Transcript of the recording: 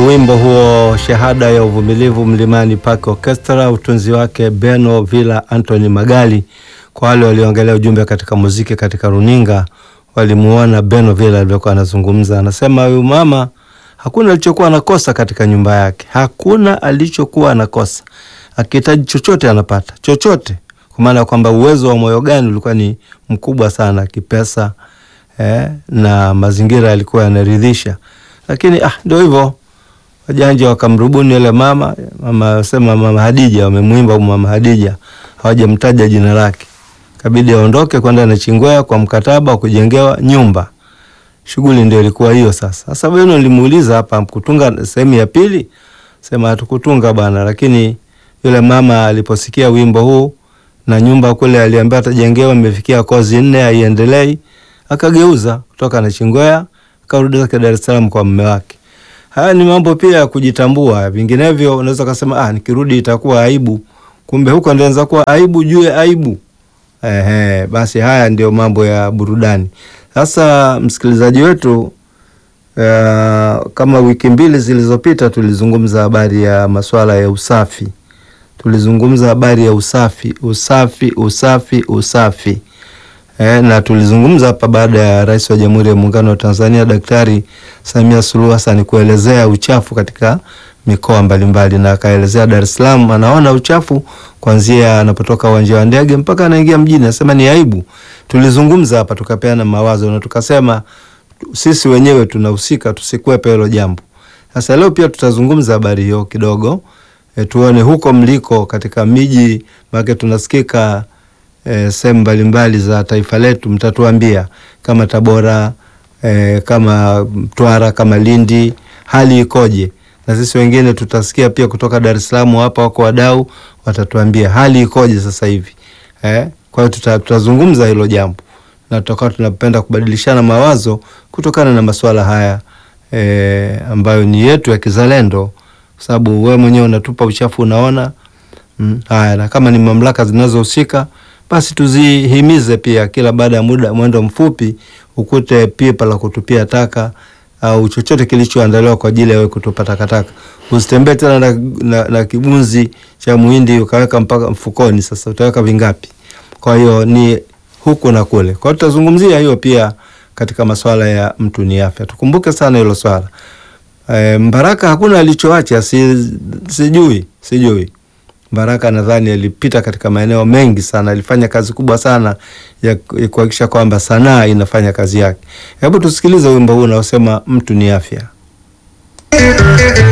wimbo huo shahada ya uvumilivu Mlimani Park Orchestra, utunzi wake Beno Villa Anthony Magali. Kwa wale walioangalia ujumbe katika muziki katika runinga, walimuona Beno Villa alivyokuwa anazungumza. Anasema huyu mama hakuna alichokuwa anakosa katika nyumba yake, hakuna alichokuwa anakosa. Akihitaji chochote anapata chochote, kwa maana ya kwamba uwezo wa moyo gani ulikuwa ni mkubwa sana kipesa, eh, na mazingira yalikuwa yanaridhisha, lakini ah, ndio hivyo wajanja wakamrubuni yule mama mama, sema mama Hadija, wamemwimba mama Hadija, hawajamtaja jina lake, kabidi aondoke kwenda na Chingwea kwa mkataba wa kujengewa nyumba. Shughuli ndio ilikuwa hiyo. Sasa sasa Beno nilimuuliza hapa, kutunga sehemu ya pili, sema hatukutunga bwana, lakini yule mama aliposikia wimbo huu na nyumba kule aliambia atajengewa, imefikia kozi nne, haiendelei, akageuza kutoka na Chingwea akarudi zake Dar es Salaam kwa mume wake. Haya ni mambo pia ya kujitambua, vinginevyo unaweza kusema ah, nikirudi itakuwa aibu. Kumbe huko ndio inaweza kuwa aibu juu ya aibu. Ehe, basi haya ndio mambo ya burudani. Sasa msikilizaji wetu, uh, kama wiki mbili zilizopita tulizungumza habari ya masuala ya usafi, tulizungumza habari ya usafi, usafi, usafi, usafi. Eh, na tulizungumza hapa baada ya Rais wa Jamhuri ya Muungano wa Tanzania Daktari Samia Suluhu Hassan kuelezea uchafu katika mikoa mbalimbali, na akaelezea Dar es Salaam anaona uchafu kuanzia anapotoka uwanja wa ndege mpaka anaingia mjini, anasema ni aibu. Tulizungumza hapa tukapeana mawazo na tukasema sisi wenyewe tunahusika, tusikwepe hilo jambo. Sasa leo pia tutazungumza habari hiyo kidogo, e, tuone huko mliko katika miji make tunasikika E, sehemu mbalimbali za taifa letu, mtatuambia kama Tabora e, kama Mtwara, kama Lindi, hali ikoje? Na sisi wengine tutasikia pia kutoka Dar es Salaam, hapa wako wadau watatuambia hali ikoje sasa hivi eh? Kwa hiyo tuta, tutazungumza hilo jambo na tutakuwa tunapenda kubadilishana mawazo kutokana na masuala haya e, ambayo ni yetu ya kizalendo, kwa sababu wewe mwenyewe unatupa uchafu unaona. Mm, haya na kama ni mamlaka zinazohusika basi tuzihimize pia, kila baada ya muda mwendo mfupi ukute pipa la kutupia taka au chochote kilichoandaliwa kwa ajili ya wewe kutupa takataka. Usitembee tena na, na, na kibunzi cha muhindi ukaweka mpaka mfukoni. Sasa utaweka vingapi? Kwa hiyo ni huku na kule. Kwa hiyo tutazungumzia hiyo pia katika masuala ya mtu ni afya. Tukumbuke sana hilo swala. E, Mbaraka hakuna alichoacha, si, sijui sijui Baraka nadhani alipita katika maeneo mengi sana, alifanya kazi kubwa sana ya kuhakikisha kwamba sanaa inafanya kazi yake. Hebu tusikilize wimbo huu unaosema mtu ni afya.